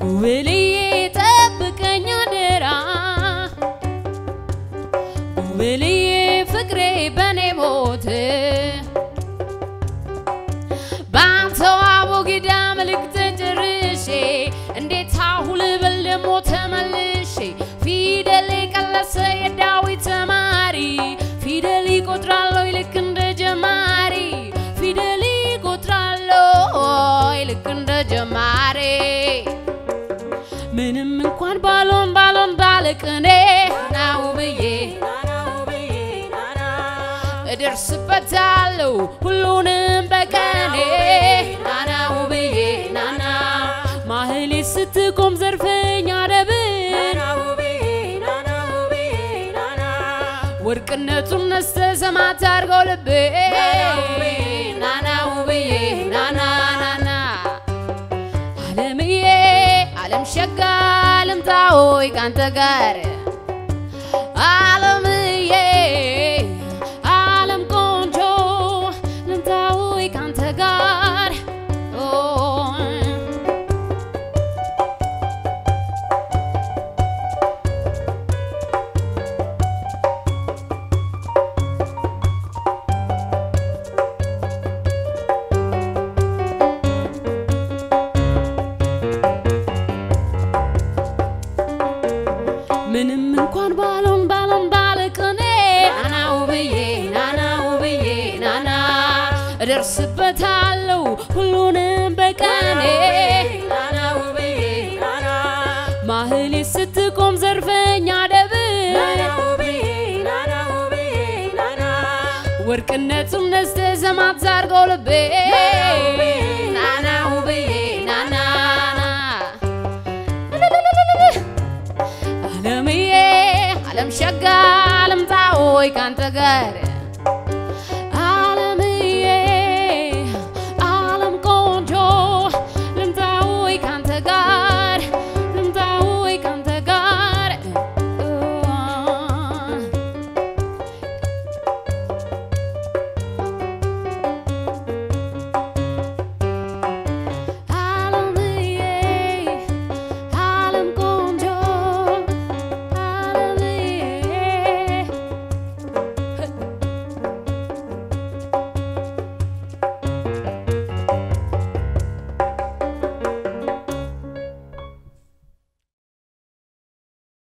ውብልዬ ጠብቀኝ አደራ ውብልዬ ፍቅሬ በኔ ሞት በአንተው አቦጊዳ መልእክት ጨርሼ እንዴት አሁን ብል ደሞ ተመልሼ ፊደል የቀለሰ የዳዊት ተማሪ ፊደል ይቆጥራለሁ ልክ እንደ ጀማሪ ፊደል ይቆጥራለሁ ልክ እንደ ጀማሪ ምንም እንኳን ባሎን ባሎን ባለቅኔ ናው ብዬ እደርስበታለሁ ሁሉንም በቀኔ ናናው ብዬ ናና ማህሌት ስትቆም ዘርፈኛ ደብን ወርቅነቱን ነስተ ሰማት አድርገው ልቤ ናናው ብዬ ናና ናና አለምዬ አለም ሸጋ ልምጣ ሆይ ካንተ ጋር አለምዬ አለም ቆንጆ ልምጣ ሆይ ካንተ ጋር ኦ ምንም እንኳን ባሎን ባሎን ባለቅኔ ናናው ብዬ ናናው ብዬ ናና እደርስበታለሁ ሁሉንም በቀኔ ናናው ብዬ ማህሌት ስትቆም ዘርፈኛ ደብን ወርቅነቱም ነስተ ዘማት ዛርገው ልቤ ናናው ብዬ ናናና አለምዬ አለም ሸጋ ልምጣ ሆይ ካንተ ጋር